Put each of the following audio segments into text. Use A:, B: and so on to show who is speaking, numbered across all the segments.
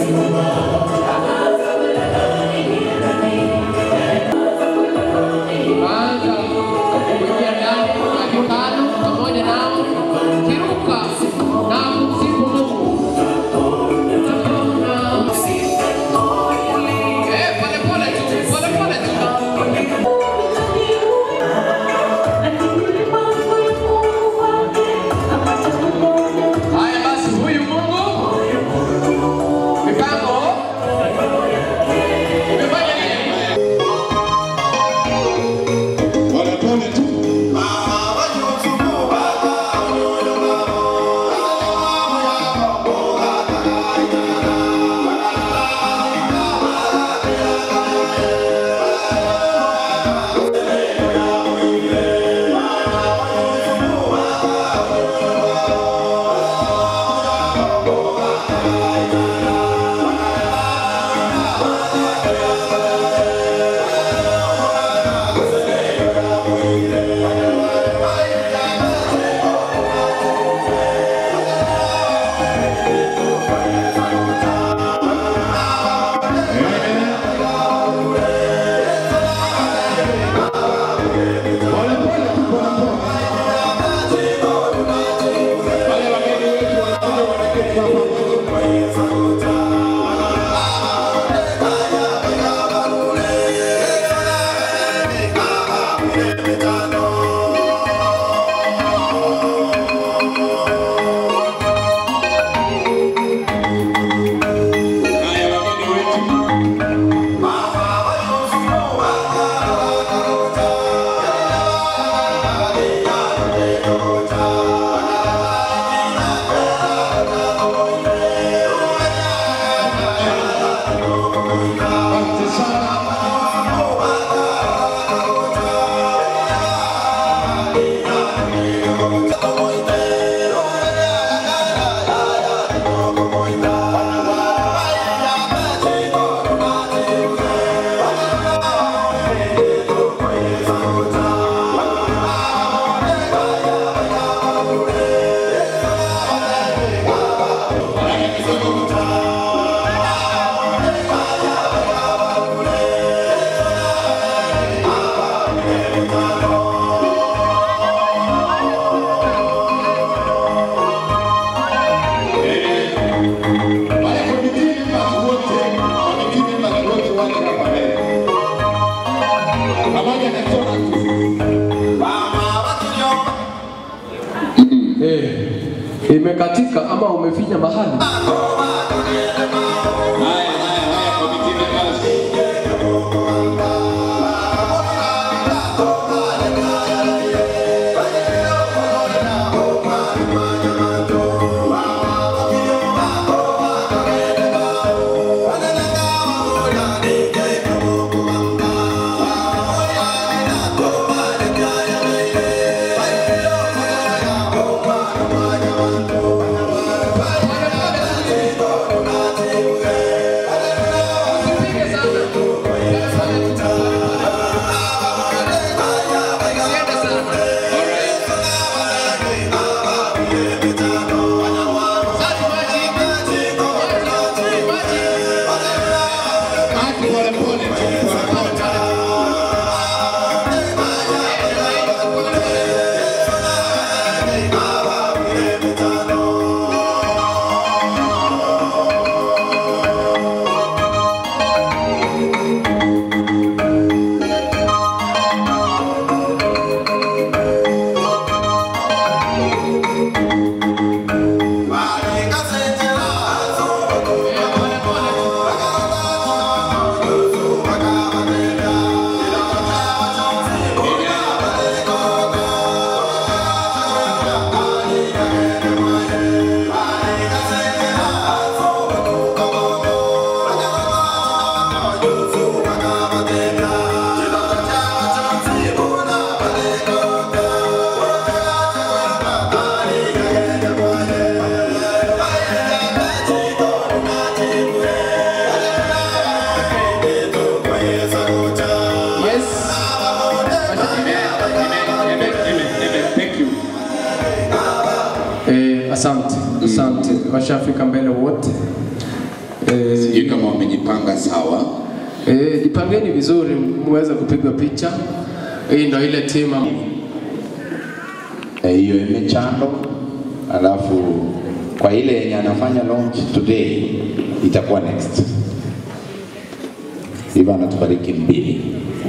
A: Anza kuingia ndani ya hekalu pamoja nao, kiruka na kumsifu Mungu. Eh, pole pole tu, pole pole tu. Haya basi, huyu Mungu mipango umefanya nini?
B: Polepole tu. Polepole tu, polepole. Wale wageni wetu wanakuja wanaketi hapa. Haya wageni wetu. Asante sana. Wale committee members wote, committee members wote wale hapa mbele. Pamoja na Jonathan.
A: Eh, imekatika ama umefinya mahali?
B: Haya, haya, haya, committee members.
A: Usipige sana. Pole pole tu. Usiende sana. Sasa maji. Maji, maji.
B: Maji polepole tu, polepole.
A: Yes.
B: Thank you.
A: Eh, asante asante, washafika mbele wote.
C: Eh,
B: Sijui kama wamejipanga sawa.
C: eh, jipangeni vizuri muweze kupigwa picha. Hii ndo ile timu
B: Eh, hiyo imechando, alafu kwa ile yenye anafanya launch today itakuwa next. Hivyo anatubariki mbili.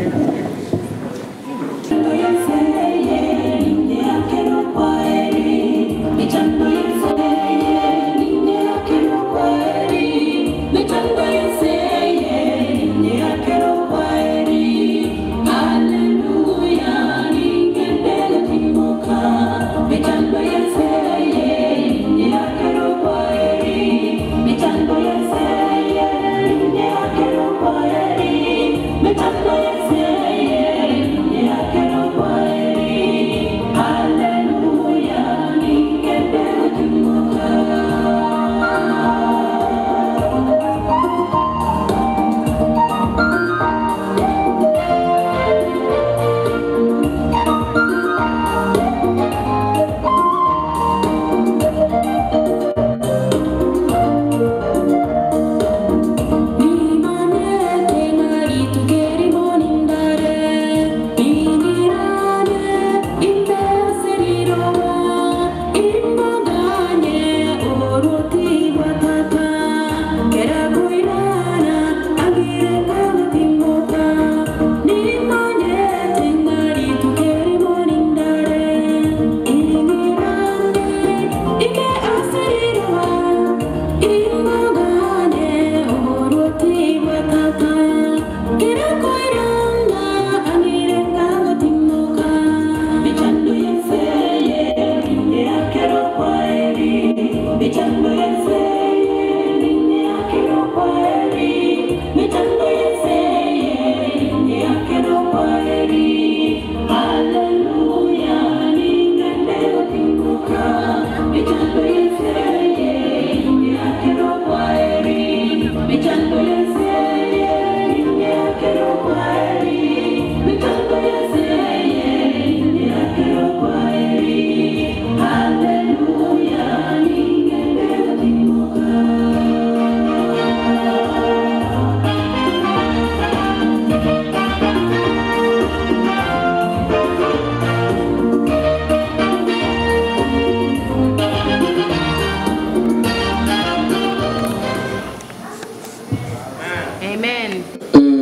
A: Amen.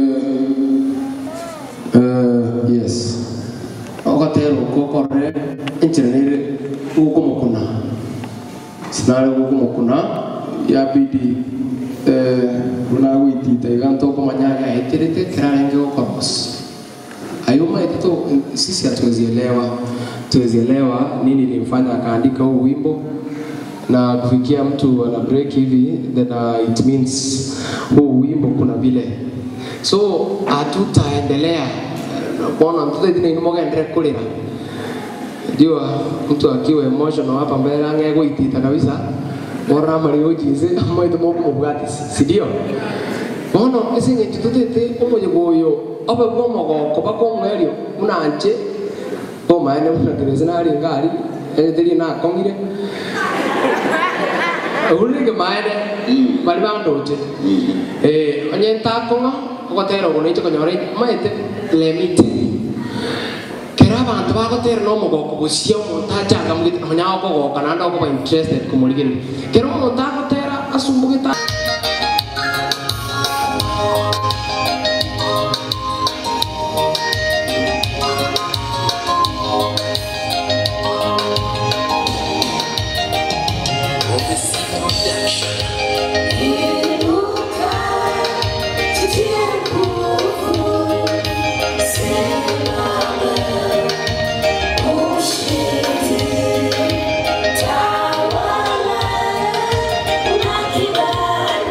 C: Uh, yes. Ogatero kokore enchiranire gukumukuna. Sinare gukumukuna yabidi eh runa gwitita iganto kumanya yaeterete kirarenge gukoros. Ayuma ito sisi hatuwezielewa tuwezielewa nini ilimfanya akaandika huu wimbo na kufikia mtu ana break hivi then uh, it means huu wimbo kuna vile so hatutaendelea kuona mtoto ithina ini mogendere kulira jua mtu akiwa emotional hapa mbele angego itita kabisa mora mari ujize moito moko mubwati si ndio bono esinge tutete umoje goyo obe bwo mogoko bakomwerio munanje omaene munagereze nari ngari eretheri na kongire urige maere bari bandoche eh onye ntakonga ogotera ogo naicho konyora maete lemite kera abantu bagotera no mogoko gucia omonto achanga mugite onya okogoka nanda okoba interested kumurigereria kera omonto agotera asumbugita
D: Tawala, unakibali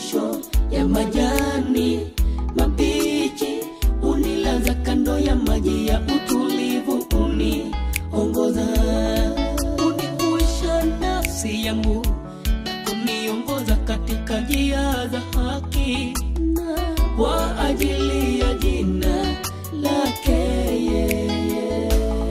D: malisho ya majani mabichi, unilaza kando ya maji ya utulivu, uniongoza, unihuisha nafsi yangu na kuniongoza katika njia za haki na kwa ajili ya jina lake yeye.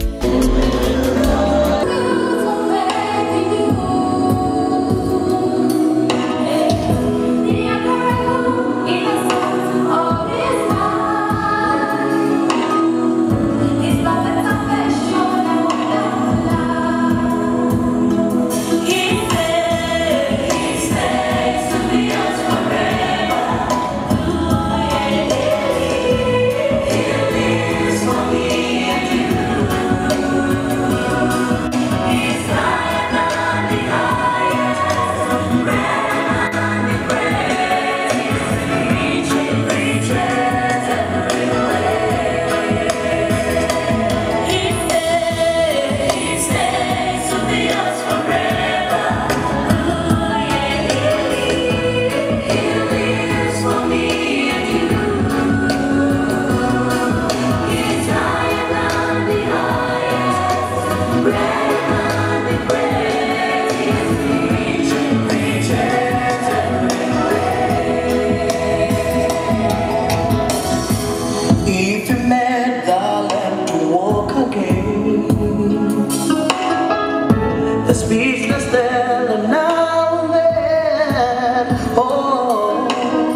E: If you met the lamb to walk again, the speechless tell and now and then, oh,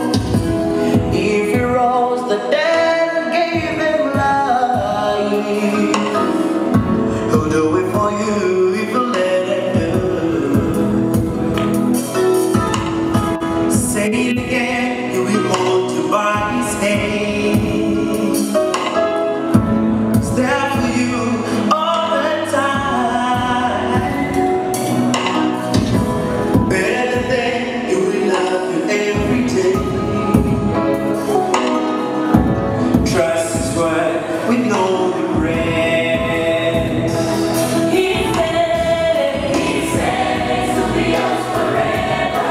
E: if you rose the dead and gave them life, who'll do it for you if you let him do? Say it again, you will hold you by his hand. Stand for you all the time. Better than you will love you every day. Trust His word with no regrets.
D: He said, He says to be yours forever.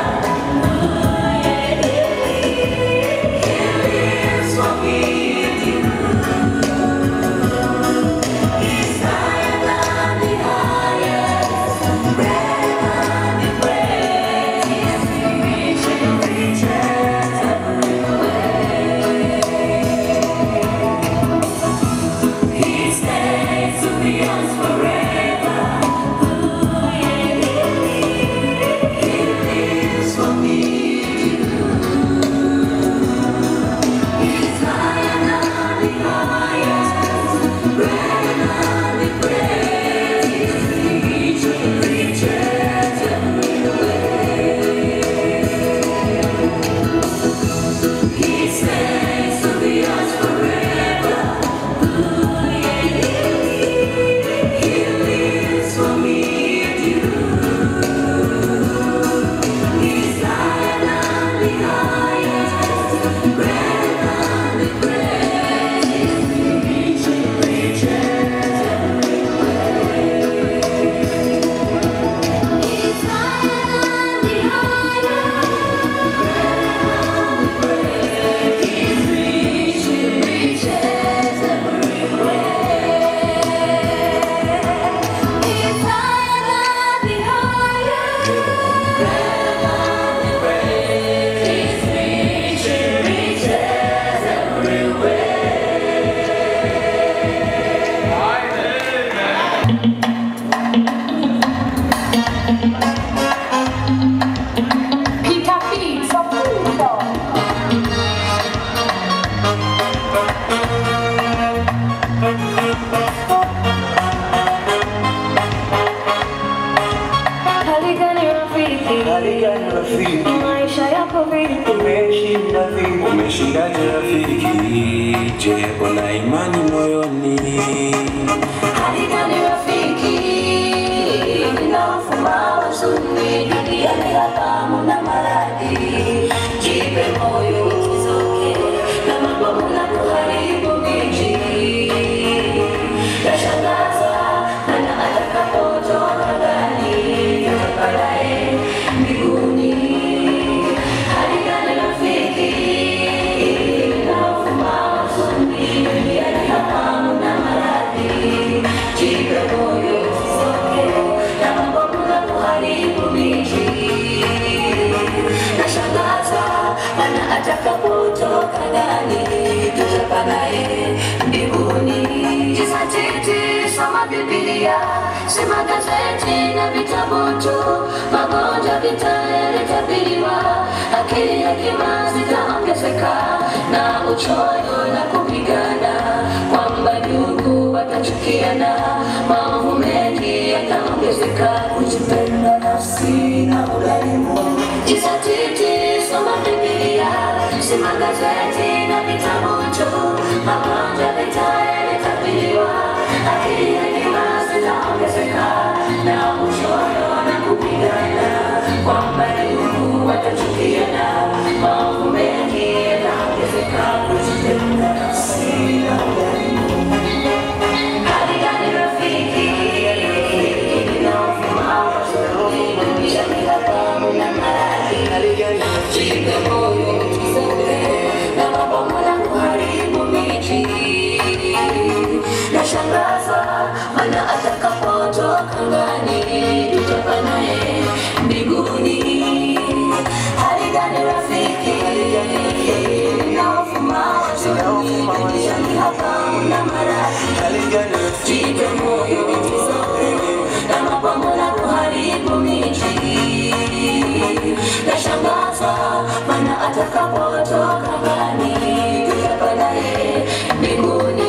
D: He lives for me and you. He's higher than the highest, greater than the greatest. He reaches everywhere. He stays to be yours forever. He lives for me and you. He's higher than the highest, greater than the greatest. He reaches everywhere. He stays to be yours forever. He lives for me and you. He's higher than the highest, greater than the greatest. He reaches everywhere. He's higher than the highest, greater than the greatest. He reaches, reaches everywhere. He's higher than the highest, greater than the greatest. He's reaches, reaches everywhere.
F: Peter feeds for food for.
G: Hali gani rafiki?
E: Hali gani rafiki?
G: Maisha yako vipi?
E: Umeshinda vipi?
H: Umeshindaje rafiki? Je, una imani moyoni?
G: Hali gani rafiki? Ninafuma huzuni duniani hapa muna maradhi. Jipe moyo usizoke na mambo muna kuharibu miji. Yashangaza maana atakapotoka ndani toka baadaye mbinguni. Hali gani tunayopitia si magazeti na vitabu tu, magonjwa vita yalitabiriwa, akili hekima zitaongezeka na uchoyo na kupigana, kwamba ndugu watachukiana, maovu mengi yataongezeka, kujipenda nafsi na udhalimu. Jizatiti, soma Biblia, si magazeti na vitabu tu, magonjwa vita yalitabiriwa, akili hekima zitaongezeka na uchoyo na kupigana, kwamba ndugu watachukiana, maovu mengi yataongezeka, kujipenda nafsi na udhalimu. Hali gani rafiki, ninaofuma wazuri, duniani hapa muna maradhi. Jipe moyo usizoe, na mabomu na kuharibu miji. Nashangazwa maana atakapotoka ngani, tutakuwa naye mbinguni. Hali gani rafiki, ninaofuma wazuri, duniani hapa muna maradhi. Jipe moyo usizoe, na mabomu na kuharibu miji. Nashangazwa maana atakapotoka ngani, tutakuwa naye mbinguni.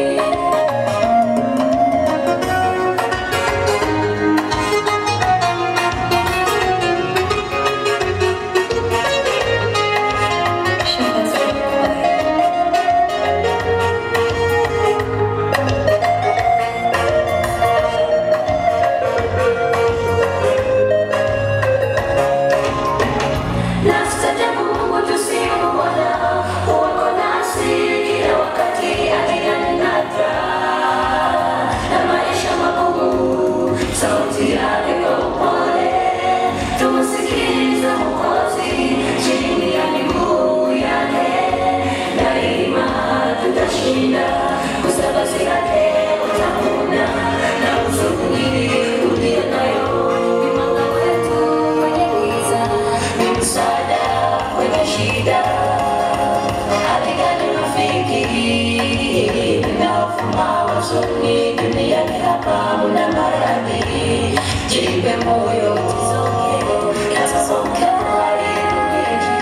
G: Nastajabu Mungu tusimuona, uko nasi kila wakati aliyanenata na maisha magumu, sauti yake kwa upole tumsikilize Mwokozi chini ya miguu yake, daima tutashinda kusabasi yake utamuna na huzuni uliyo nayo ni mwanga wetu kwenye giza, ni msaada kwenye shida. Hali gani rafiki, ninaofuma huzuni duniani hapa muna maradhi, jipe moyo usizoke, yatasoke haribu miji.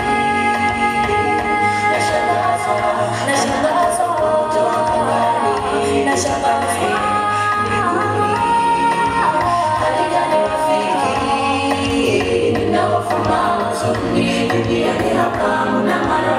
G: Nashangazwa, nashangazwa kutoka mbali, nashangazwa mbinguni. Hali gani rafiki, ninaofuma huzuni duniani hapa muna maradhi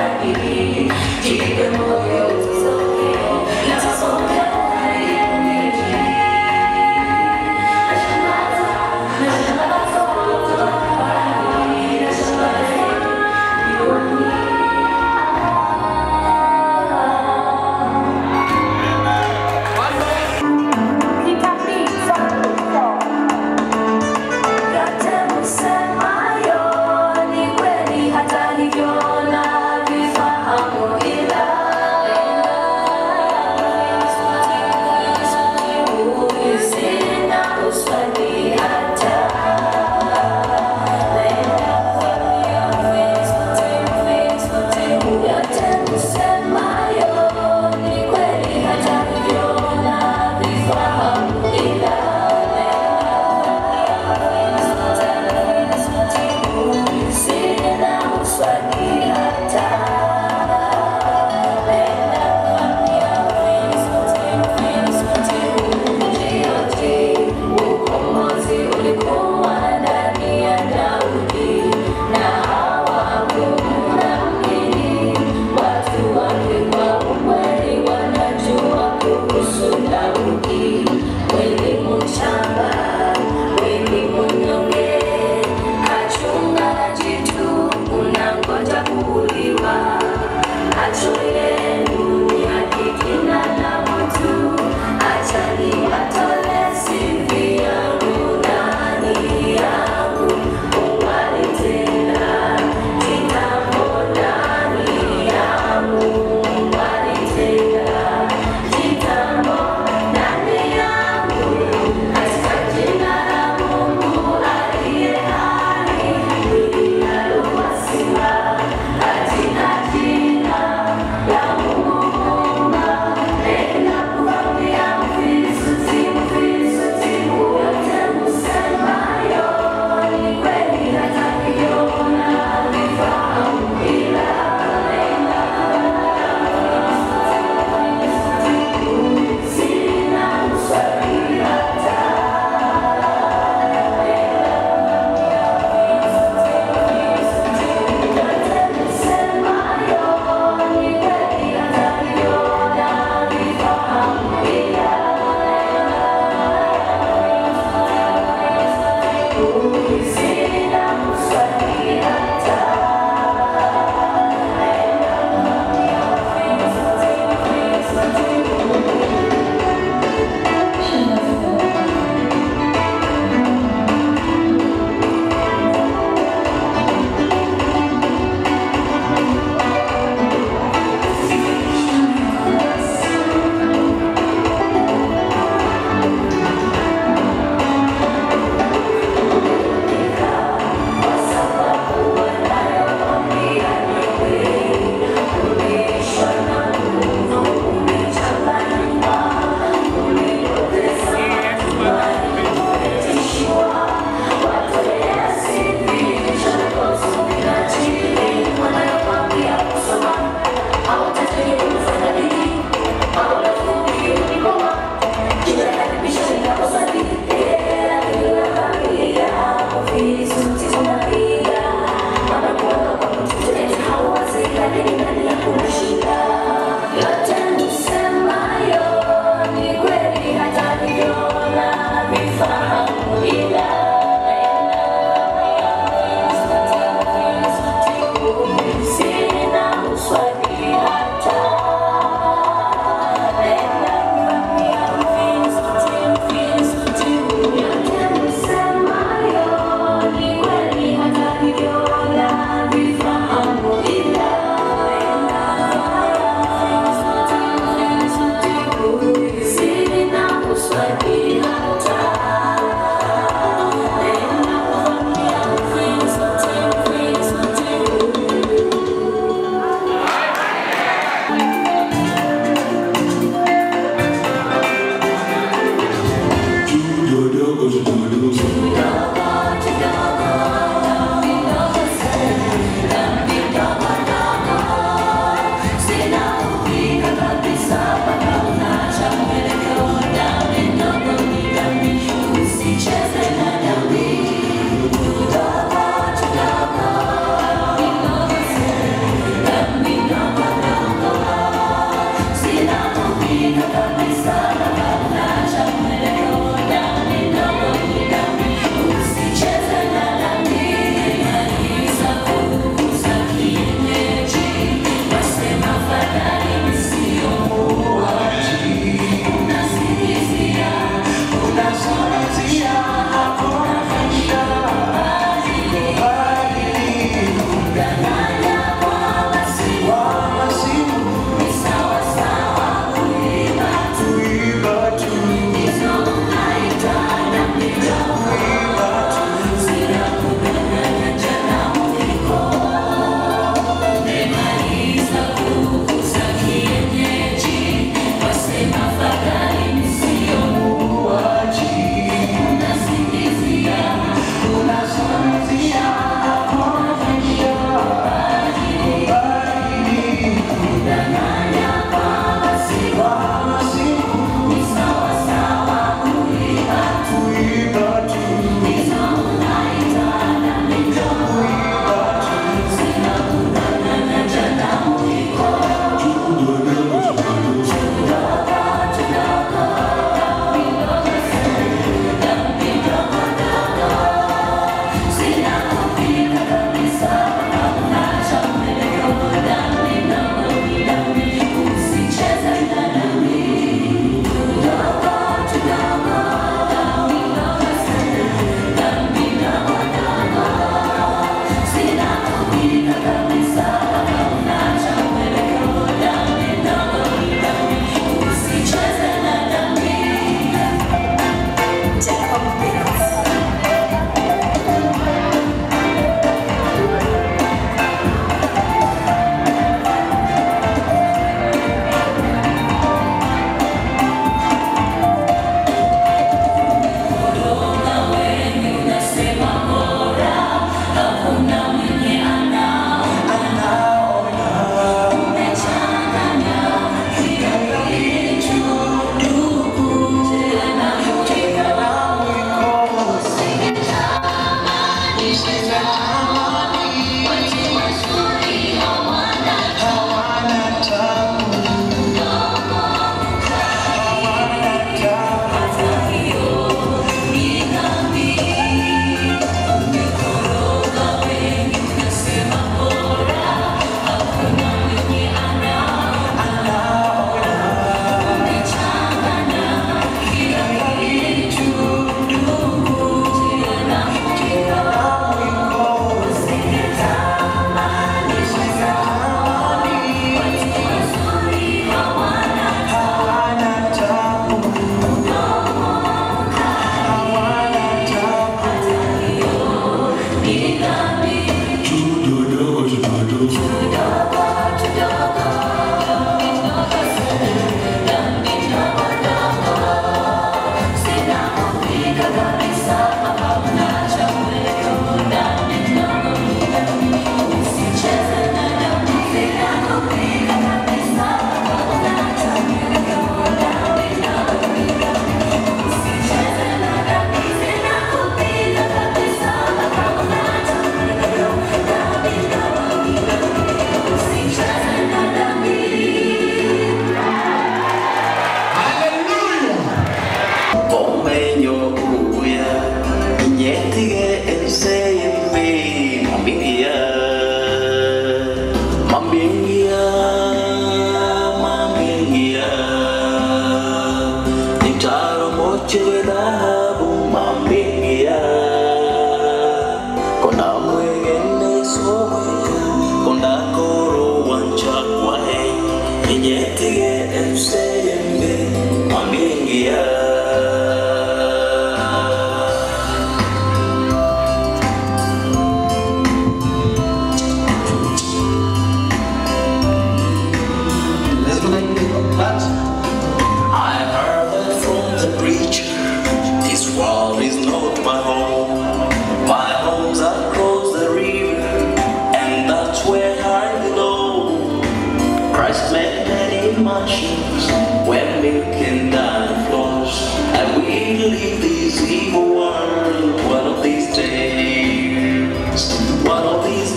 E: mansions where milk and honey flows. I will leave this evil world one of these days. One of these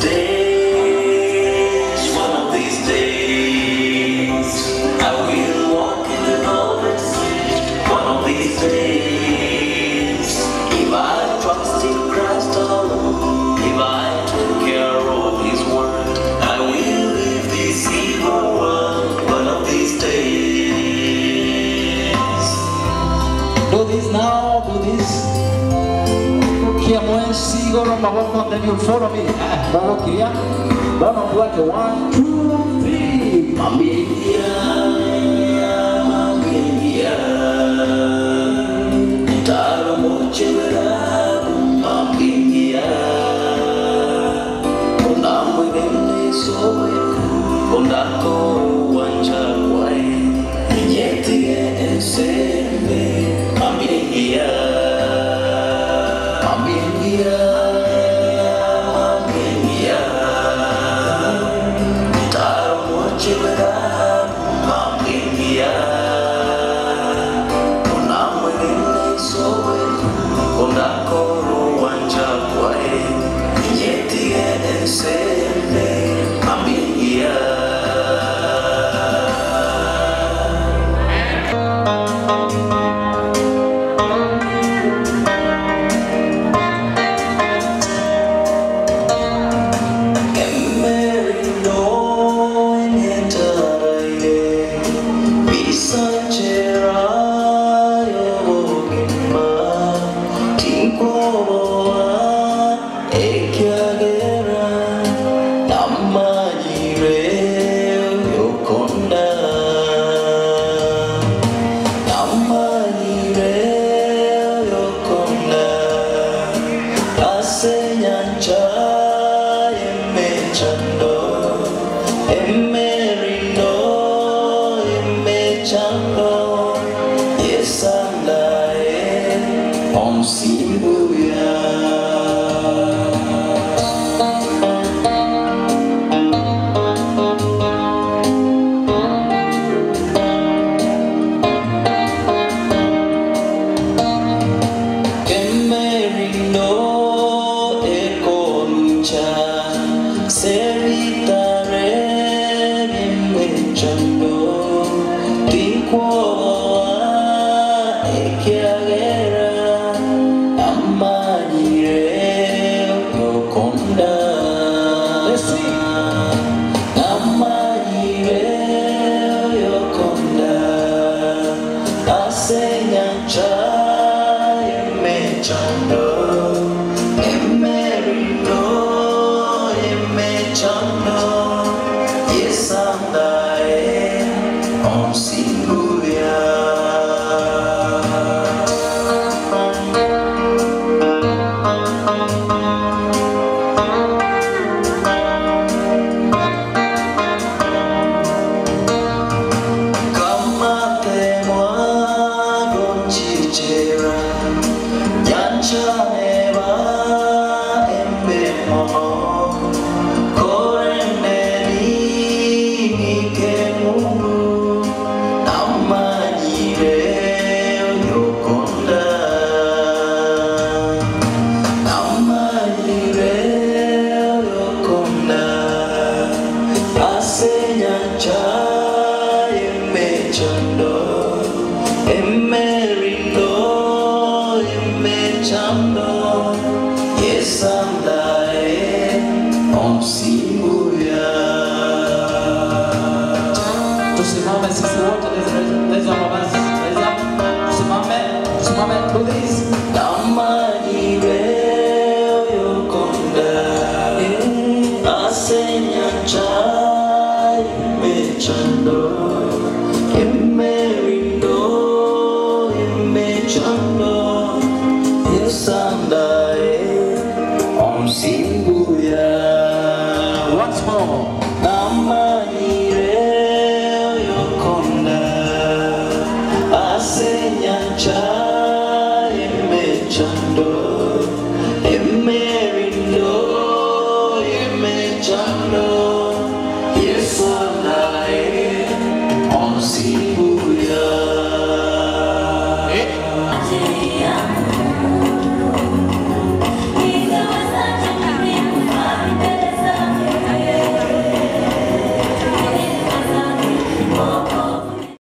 E: days. One of these days. I will walk in the golden street. One of these days. If I trust in Christ alone, if I take care of His word, I will leave this evil world one of these days.
I: Do this now, do this. Kiamwe sigoro magomo, then you follow me. Ah, Baba kiria. Baba fuate one, two, three.
E: Mambia, mambia, taro mochera, mambia, ona mwene sowe, ona ko wanja kwai, nyeti eseme, mambia, mambia, mambia. Taro mochera, mambia, ona mwene sowe, ona ko wanja kwai, nyeti eseme, mambia. Asenyanja emechando em